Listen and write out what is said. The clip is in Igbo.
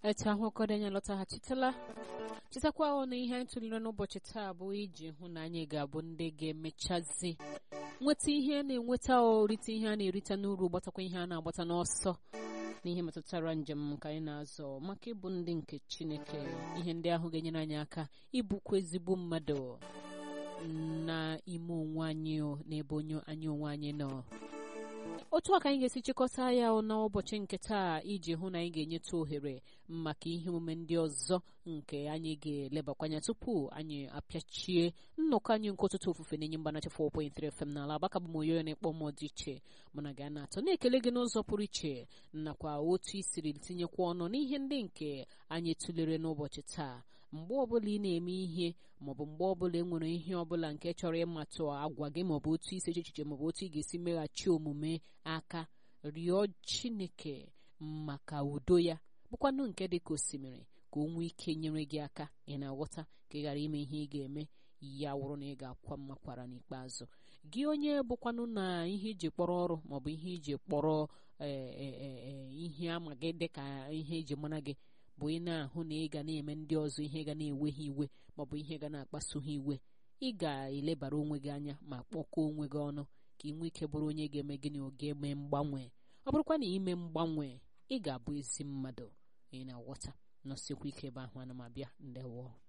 etu ahụ ọkọdụ anyị lọtaghachitela chetakwa ọ na ihe anyị tụlere n'ụbọchị taa bụ iji hụ na anyị ga-abụ ndị ga-emechazi nweta ihe a na-enweta orite ihe a na-erite n'uru gbatakwa ihe a na-agbata n'ọsọ n'ihe metụtara njem ka anyị na-azọ maka ịbụ ndị nke chineke ihe ndị ahụ ga-enyere anyị aka ịbụkwa ezigbo mmadụ n'ime onwe anyị n'ebe onye anyị onwe anyị nọ otu a ka anyị ga-esi chịkọta ya n'ụbọchị nke taa iji hụ na anyị ga-enyeta ohere maka ihe omume ndị ọzọ nke anyị ga-elebakwanya tupu anyị apịachie nnọkọ anyị nke ụtụtụ ofufe na-enye mgbanacha 4.3 FM n'ala agbaka bụ m oyoyo na-ekpọ mmụọ dị iche mana ga na-atọ na-ekele gị n'ụzọ pụrụ iche nakwa otu i siri tinyekwa ọnụ n'ihe ndị nke anyị tụlere n'ụbọchị taa mgbe ọbụla ị na-eme ihe maọbụ mgbe ọbụla e nwere ihe ọbụla nke chọrọ ịmatụ agwa gị maọbụ otu isi echiche maọbụ otu ị ga-esi meghachi omume aka rịọ chineke maka udo ya bụkwanụ nke dị ka osimiri ka o nwee ike nyere gị aka ị na-aghọta ka ị ghara ime ihe ị ga-eme ya wụrụ na ị ga-akwa mmakwara n'ikpeazụ gị onye bụkwanụ na ihe iji kpọrọ ọrụ maọbụ ihe iji kpọrọ ihe ama gị dị ka ihe eji mara gị bụ ị na-ahụ na ị ga na-eme ndị ọzọ ihe ga na-ewe ha iwe maọbụ ihe ga na-akpasu ha iwe ị ga-elebara onwe gị anya ma kpọkọọ onwe gị ọnụ ka ị nwee ike bụrụ onye ga-eme gịnị oge eme mgbanwe ọ bụrụkwa na ime mgbanwe ị ga-abụ ezi mmadụ ị na-aghọta nọsikwa ike ebe ahụ ana m abịa ndewo